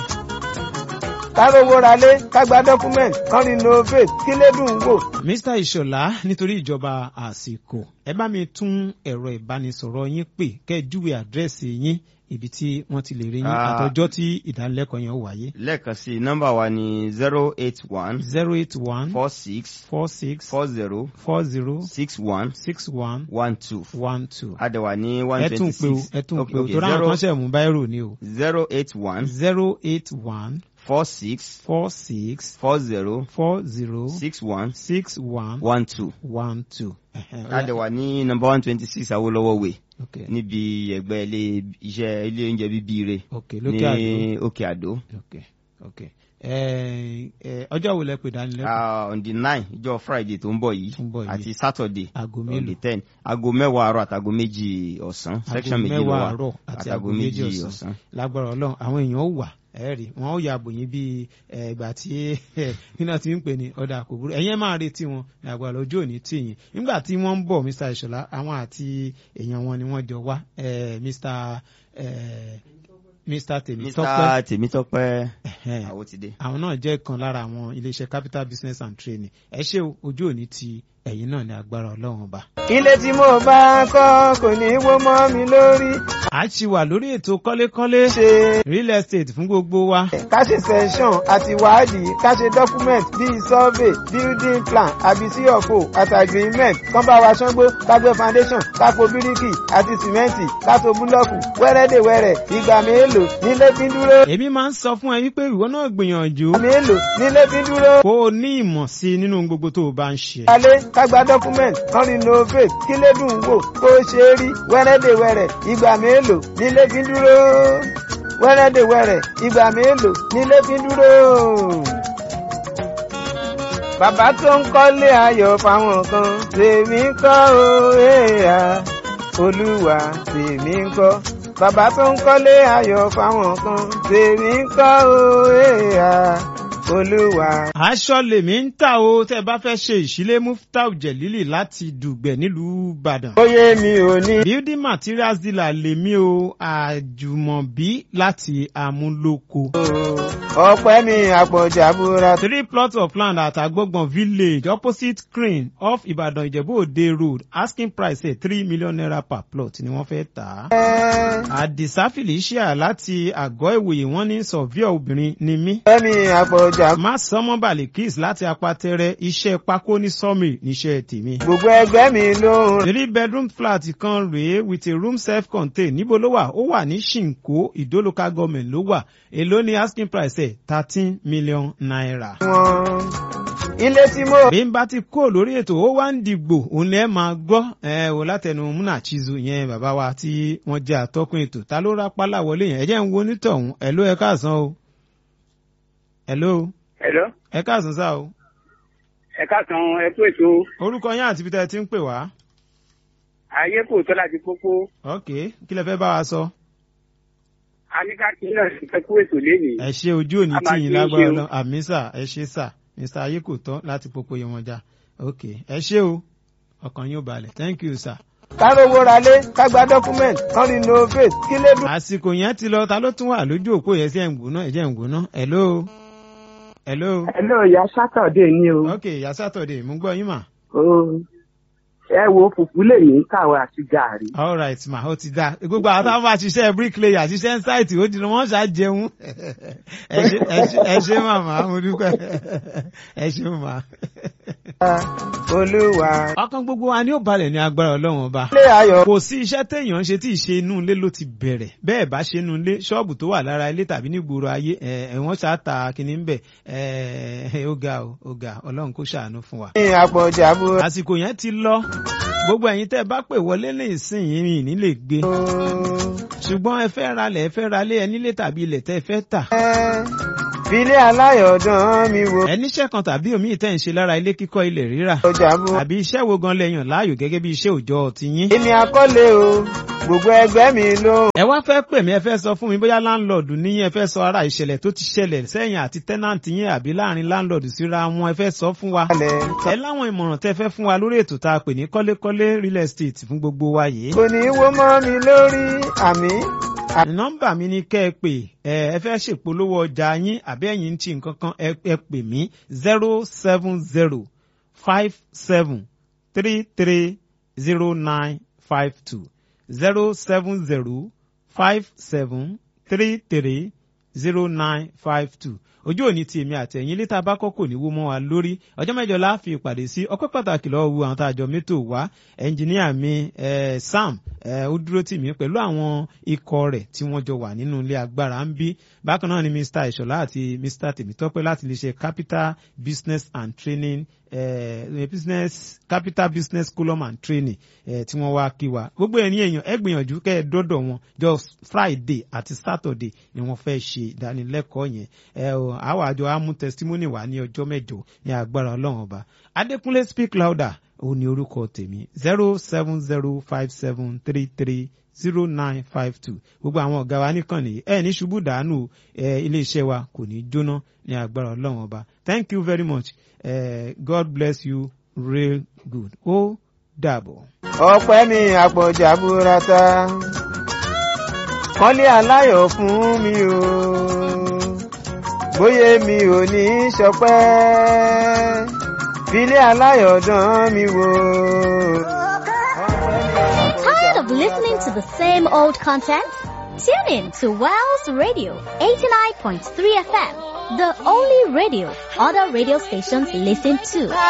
kárówó ralé kágbá document kan renovate kí lédùn wò mr ìṣọ̀lá nítorí ìjọba àsìkò ẹ bá mi tún ẹ̀rọ ìbánisọ̀rọ̀ yín pè kẹ́ ẹ júwe àdírẹ́sì yín ibi tí wọ́n ti lè rí yín Ah. àtọjọ́ tí ìdánilẹ́kọ̀ọ́ yẹn ó wáyé. lẹ́ẹ̀kan sí i nọ́mbà wa ni zero eight one zero eight one four six four six four zero four zero six one six one one two one two. adẹ̀wà ní one ẹ tún twenty pé o six ẹ tún pé o torí àwọn kan ṣẹ̀ mú báírò ni o. zero eight one zero eight one four six four six four zero four zero six one six one one two one two. Ẹ̀hẹ̀, ó yá. adẹ̀wà ní number one twenty six awolowo way Okay. níbi ẹgbẹ́ ilé iṣẹ́ ilé oúnjẹ bíbí re Okay, lókè àdó. ní òkè àdó ok ok ẹ ẹ ọjọ́ wo lẹ pè dánilẹ́kọ̀ọ́ Ah, on the nine ìjọ friday tó ń bọ̀ yìí Tó ń bọ̀ yìí. àti saturday aago on the mélòó ten aago mẹ́wàá àárọ̀ àtàgo méjì ọ̀sán section aago méjì ló mẹ́wàá wà àárọ̀ àti aago àtàgo méjì méjì ọ̀sán ọ̀sán. lágbára ọlọ́run àwọn èèyàn ó wà ẹ rí wọn ó yàgò yín bíi ẹ, ìgbà tí iná ti ń pè ní ọ̀dà kò burú ẹ̀yẹ́ máa retí wọn lágbára ojú òní tì yín nígbà tí wọ́n ń bọ̀ mr ìṣọ̀lá àwọn àti èèyàn wọn ni wọ́n jọ wá ẹ, mr ẹ, mr tèmítọ́pẹ́ mr tèmítọ́pẹ́ Ẹ̀hẹ́n. àwọn ti dé. àwọn náà jẹ́ kan lára àwọn iléeṣẹ́ capital business and training ẹ ṣé o ojú òní ti ẹ̀yin náà ní agbára ọlọ́run ọba. ilé tí mo bá kọ́ kò ní í wó mọ́ mi lórí a ti wà lórí ètò kọ́lékọ́lé ṣe real estate fún gbogbo wa. ká ṣe session àti wádìí ká ṣe document bíi survey building plan àbí cfo àti agreement kán bá wa ṣángbó ká gbé foundation ká po bíríkì àti sìmẹ́ǹtì ká to búlọ́ọ̀kù wẹ́rẹ́dẹ̀wẹ́rẹ́ ìgbà mélòó nílé fi ń dúró èmi máa ń sọ fún ẹ wípé ìwọ náà gbìyànjú mélòó nílé fi ń dúró. kó o ní ìmọ̀ sí i nínú gbogbo tó o bá ń ṣe. alẹ́ ká gba document kan renovate kí lédùn wò kó ṣe é rí wẹ́rẹ́dẹ̀wẹ́rẹ́ ìgbà mélòó nílé fi ń dúró wẹ́rẹ́dẹ̀wẹ́rẹ́ ìgbà mélòó nílé fi ń dúró. bàbá tó ń kọ́lé ayọ̀ fáwọn kan tèmi ń kọ́ o èèyà olúwa tèmi ń kọ́ bàbá tó ń kọ́lé ayọ̀ fáwọn kan tèmi ń kọ́ o èèyà olúwa aṣọ lèmi ń tà o tẹ́ ẹ bá fẹ́ ṣe ìṣílé muftau jẹ̀lílì láti dùgbẹ̀ nílùú ìbàdàn. Oyè mi ò ní. building materials dealer lèmi o àjùmọ̀bí láti amúlòkó. Ọpẹ́ mi àpọ̀jà búra. three plots of land at agbógbọ̀n village opposite crane off ìbàdàn ìjẹ̀bú òde road asking price ẹ̀ three million naira per plot ni wọ́n fẹ́ tà á. àdìsá felicia láti àgọ́ ìwòye wọ́n ní sọ̀víọ̀ obìnrin ni mí. Ọpẹ́ mi àpọ̀jà. má sọmọ balikis láti apatẹrẹ iṣẹ́ pákó ní sọmi níṣẹ́ tèmi. Gbogbo ẹgbẹ́ mi ló ń three bedroom flat kan rèé with a room self contained níbo ló wà ó wà ní ṣìnkó ìdó local government ló wà èló ní asking price ẹ̀ thirteen million naira. wọn. Ilé tí mo. bí n bá ti kó lórí ètò ó wá ń dìgbò òun lẹ́ máa gbọ́ ẹ wò látẹnu múnà chizu yẹn bàbá wa tí wọ́n jẹ́ àtọ́kùn ètò ta ló rápálá wọlé yẹn ẹ jẹ́ ń wo onítọ̀hún ẹ̀ ló ẹ káàsán o. hello Hello. ẹ káàsán sá o. ẹ káàsán ẹ kú ètò orúkọ yín àti ibi tẹ́ ẹ ti ń pè wá. ayé kò tọ́ láti pópó ok kí lẹ fẹ́ bá wa sọ. aníkàkí náà ti fẹ́ kú ètò lénìí. ẹ ṣe ojú òní A máa tí yín ṣe é lágbára ṣe o. lọ àmì sà ẹ ṣe sà mr ayé kò tán láti pópó yẹn wọn já ok ẹ ṣe o ọkàn yóò balẹ̀ thank you sir. Kárówó ralé ká gba document kan renovate kí lè dùn. àsìkò yẹn ti lọ ta ló tún wà lójú òpó yẹn sí ẹ̀ ń gbóná ẹ̀jẹ̀ ń gbóná hello hello. hello ìyá sátọ̀dé ni o. ok ìyá sátọ̀dé mo gbọ́ yín mà. ẹ wo fùfú lè ní kàwé àti gàrí. all right ma ó ti dá gbogbo àwọn táwọn bá ṣiṣẹ́ bricklayer ṣiṣẹ́ ṣáìtì ó dìnnà wọ́n ṣáà jẹun ẹ ṣe màmá mo dúpẹ́ ẹ ṣe màmá. olúwa. ọkàn gbogbo wa ni ó balẹ̀ ní agbára ọlọ́run ọba. ilé ayọ̀. kò sí iṣẹ́ téèyàn ń ṣe tí ìṣe inú ilé ló ti bẹ̀rẹ̀ bẹ́ẹ̀ bá ṣe inú ilé ṣọ́ọ̀bù tó wà lára ilé tàbí nígboro ayé ẹ̀wọ̀n ṣáà ta kínní ń bẹ̀ ó ga ó ga ọlọ́run kó ṣàánú fún wa. ní àpọ̀jà bú. àsìkò yẹn ti lọ gbogbo ẹ̀yin tẹ́ ẹ bá pè wọlé ní ìsìn yìí ní lè gbé ṣùgbọ́n ẹ fẹ́ ralẹ̀ ẹ fẹ́ ralé ẹ nílé tàbí ilẹ̀ tẹ́ ẹ fẹ́ tà. filé aláyọ̀dán mi wo. ẹ níṣẹ́ kan tàbí omi ìtẹ́ ń ṣe lára ilé kíkọ́ ilẹ̀ rírà. ọjà bú. àbí iṣẹ́ wo gan lẹ́yìn láàyò gẹ́gẹ́ bí iṣẹ́ òòjọ́ tiyín. èmi akọ́lé o gbogbo ẹgbẹ́ mi ló. ẹ wá fẹ́ pè mí ẹ fẹ́ sọ fún mi bóyá láńlọ́ọ̀dù níyìn ẹ fẹ́ sọ ara ìṣẹ̀lẹ̀ tó ti ṣẹlẹ̀ sẹ́yìn àti tẹ́nàntì yín àbí láàrin láńlọ́ọ̀dù síra wọn ẹ fẹ́ sọ fún wa. ẹ láwọn ìmọ̀ràn tẹ́ fẹ́ fún wa lórí ètò tá a pè ní kọ́lékọ́lé real estate fún gbogbo wa yìí. kò ní í wó mọ́ mi lórí àmì. nọ́mbà mi ni kẹ́ ẹ pè ẹ ẹ fẹ́ ṣèpolówó ọjà yín àbí ẹ̀yin ń ti nǹkan kan ẹ pè mí zero seven zero five seven three three zero nine five two zero seven zero five seven three three zero nine five two ojú òní ti èmi àtẹ̀yìn létà bá kọ́kọ́ ní wó mọ́ wa lórí ọjọ́ mẹ́jọ la fi ìpàdé sí ọpẹ́ pàtàkì lọ́wọ́ wu àwọn tá a jọ mẹ́tò wá ẹnjìníà mi eh, sam ó dúró tì mí pẹ̀lú àwọn ikọ̀ rẹ̀ tí wọ́n jọ wà nínú ilé agbára ń bí bákan náà ni mr ìṣọ̀lá àti mr tèmítọ́pẹ́ láti lè ṣe capital business and training uh, business capital business column and training uh, tí wọ́n wá kí wa gbogbo ẹ̀yin èèyàn ẹ gbìyànjú kẹ́ ẹ dọ́dọ̀ wọn just friday àti saturday ni wọ́n fẹ́ ṣe ìdánilẹ́kọ̀ọ́ yẹn ẹ o àwọn àjọ amú testimony wà ní ọjọ́ mẹ́jọ ní agbára ọlọ́run ọba adékúnlé speak louder òun ni orúkọ tèmi zero seven zero five seven three three zero nine five two gbogbo àwọn ọ̀gá wa nìkànnì ẹ ní ṣubú dànù ẹ iléeṣẹ́ wa kò ní jóná ní agbára ọlọ́run ọba thank you very much uh, god bless you real good ó dàbọ̀. ọpẹ́ mi àpọ̀jà burata kọ́lé aláyọ̀ fún mi o bóyá mi ò ní í ṣọpẹ́ filé aláyọ̀ dán mi wò. Tired of listening to the same old content? Tune in to Wells Radio 89.3 FM, the only radio other radio stations listen to.